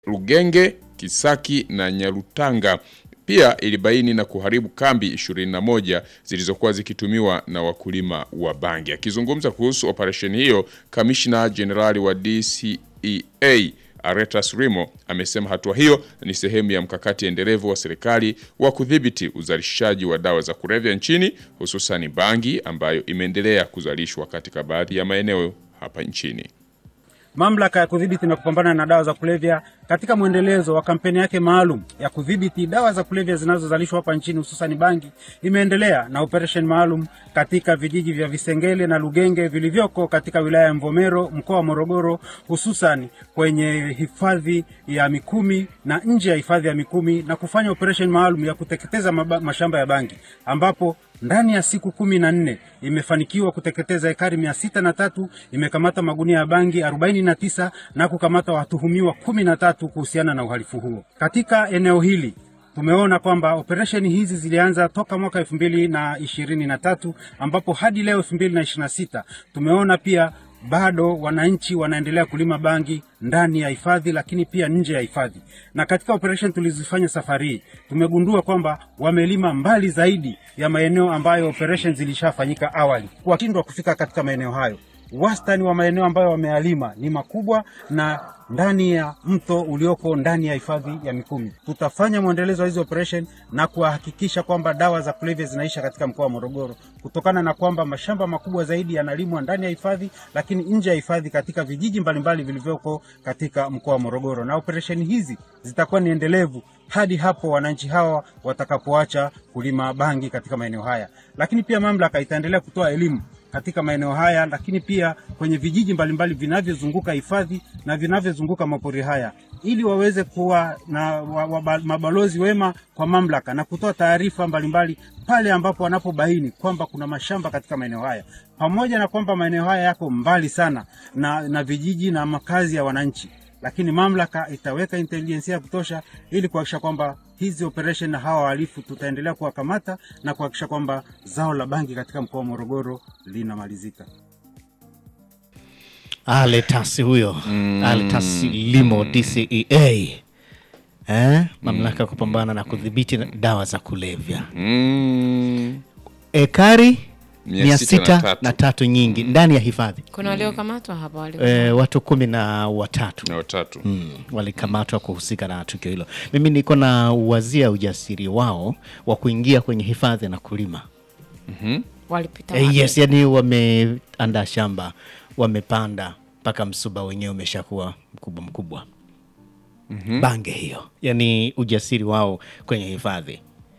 Lugenge, Kisaki na Nyarutanga. Pia ilibaini na kuharibu kambi 21 zilizokuwa zikitumiwa na wakulima wa bangi. Akizungumza kuhusu operesheni hiyo, kamishna jenerali wa DCEA Aretas Rimo amesema hatua hiyo ni sehemu ya mkakati endelevu wa serikali wa kudhibiti uzalishaji wa dawa za kulevya nchini, hususani bangi ambayo imeendelea kuzalishwa katika baadhi ya maeneo hapa nchini. Mamlaka ya kudhibiti na kupambana na dawa za kulevya katika mwendelezo wa kampeni yake maalum ya kudhibiti dawa za kulevya zinazozalishwa hapa nchini hususani bangi, imeendelea na operesheni maalum katika vijiji vya Visengele na Lugenge vilivyoko katika wilaya ya Mvomero mkoa wa Morogoro, hususan kwenye hifadhi ya Mikumi na nje ya hifadhi ya Mikumi na kufanya operesheni maalum ya kuteketeza maba, mashamba ya bangi ambapo ndani ya siku kumi na nne imefanikiwa kuteketeza ekari mia sita na tatu imekamata magunia ya bangi arobaini na tisa na kukamata watuhumiwa kumi na tatu kuhusiana na uhalifu huo katika eneo hili. Tumeona kwamba operesheni hizi zilianza toka mwaka elfu mbili na ishirini na tatu ambapo hadi leo elfu mbili na ishirini na sita tumeona pia bado wananchi wanaendelea kulima bangi ndani ya hifadhi lakini pia nje ya hifadhi. Na katika operation tulizofanya safari hii tumegundua kwamba wamelima mbali zaidi ya maeneo ambayo operation zilishafanyika awali, washindwa kufika katika maeneo hayo. Wastani wa maeneo ambayo wamealima ni makubwa na ndani ya mto ulioko ndani ya hifadhi ya Mikumi. Tutafanya mwendelezo wa hizi operation na kuhakikisha kwamba dawa za kulevya zinaisha katika mkoa wa Morogoro, kutokana na kwamba mashamba makubwa zaidi yanalimwa ndani ya hifadhi, lakini nje ya hifadhi katika vijiji mbalimbali vilivyoko katika mkoa wa Morogoro, na operesheni hizi zitakuwa ni endelevu hadi hapo wananchi hawa watakapoacha kulima bangi katika maeneo haya. Lakini pia mamlaka itaendelea kutoa elimu katika maeneo haya, lakini pia kwenye vijiji mbalimbali vinavyozunguka hifadhi na vinavyozunguka mapori haya, ili waweze kuwa na wa, wa, mabalozi wema kwa mamlaka na kutoa taarifa mbalimbali pale ambapo wanapobaini kwamba kuna mashamba katika maeneo haya, pamoja na kwamba maeneo haya yako mbali sana na, na vijiji na makazi ya wananchi lakini mamlaka itaweka intelijensia ya kutosha ili kuhakikisha kwamba hizi operation na hawa wahalifu tutaendelea kuwakamata na kuhakikisha kwamba zao la bangi katika mkoa wa Morogoro linamalizika. Aletasi huyo mm. Aletasi Limo DCEA eh? Mamlaka ya kupambana na kudhibiti dawa za kulevya Mm. ekari Mia mia sita na sita tatu. na tatu nyingi ndani ya hifadhi Kuna waliokamatwa hapa walio e, watu kumi na watatu na watatu mm, walikamatwa kuhusika na tukio hilo. Mimi niko na uwazia ujasiri wao wa kuingia kwenye hifadhi na kulima. walipita Eh, wapi? yes, yani wameandaa shamba, wamepanda mpaka msuba wenyewe umeshakuwa mkubwa mkubwa. Bange hiyo, yani ujasiri wao kwenye hifadhi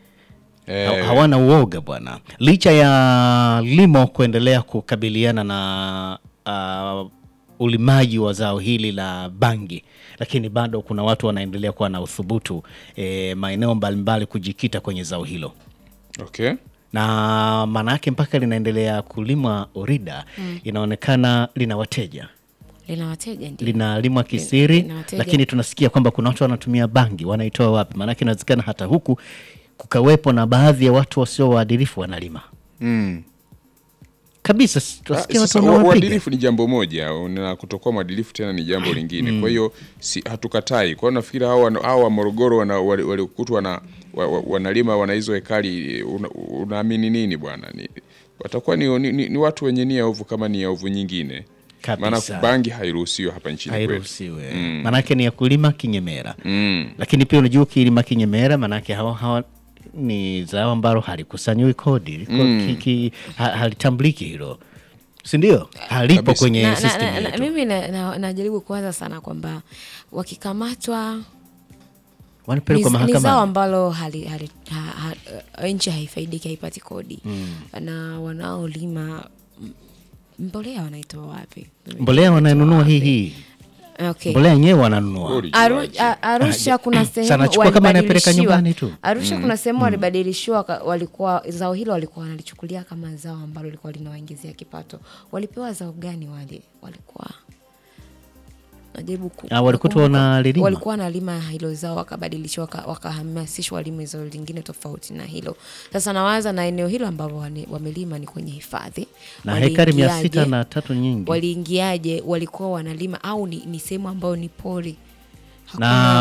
Eh, Ha- hawana uoga bwana, licha ya Limo kuendelea kukabiliana na uh, ulimaji wa zao hili la bangi, lakini bado kuna watu wanaendelea kuwa na uthubutu eh, maeneo mbalimbali kujikita kwenye zao hilo okay. na maana yake mpaka linaendelea kulimwa Orida, inaonekana lina wateja lina wateja ndio. linalimwa kisiri, lina wateja. lakini tunasikia kwamba kuna watu wanatumia bangi, wanaitoa wapi? Maanake inawezekana hata huku kukawepo na baadhi ya watu wasio waadilifu wanalima mm. kabisa. s- Ah, Tunasikia watu Sasa ua- wanawapiga uadilifu ni jambo moja na kutokuwa mwadilifu tena ni jambo lingine. Kwa hiyo si, hatukatai. Kwa hiyo nafikiri hao wana- hao wa Morogoro wana- wali- walikutwa wana, wa, wa, wanalima wana hizo hekari, una- unaamini nini bwana? Ni, watakuwa ni, ni, ni, ni watu wenye nia ovu kama nia ovu nyingine, maana kabisa, bangi hairuhusiwi hapa nchini kwetu. hairuhusiwe maanake ni ya kulima kinyemera Mm. lakini pia unajua ukilima kinyemera maanake hawa, hawa ni zao ambalo halikusanyiwi kodi liko- ki- ki- ha- halitambuliki hilo sindio halipo Kabisa. kwenye na, na, system na, na, yetu mimi najaribu na, najaribu kuwaza sana kwamba wakikamatwa ni, wanapelekwa ni zao mahakamani ambalo hali, hali, ha, ha, nchi haifaidiki haipati kodi na wanaolima m- mbolea wanaitoa wapi? mbolea wananunua hii hii Okay. mbolea yenyewe wananunua Goli Aru, juaje. a, Arusha kuna sehemu Sana chukua kama anapeleka walibadilishiwa- nyumbani tu. Arusha kuna sehemu walibadilishiwa, ka- walikuwa zao hilo walikuwa wanalichukulia kama zao ambalo lilikuwa linawaingizia kipato. Walipewa zao gani wale? Walikuwa najaribu ku- Ah, walikuwa tu kukumbuka. wanalilima? walikuwa wanalima hilo zao wakabadilishwa, waka- wakahamasishwa walime zao lingine tofauti na hilo. Sasa nawaza na eneo hilo ambalo wane- wamelima ni kwenye hifadhi na hekari mia Waliingiaje? sita na tatu nyingi waliingiaje walikuwa wanalima au ni, ni sehemu ambayo ni pori na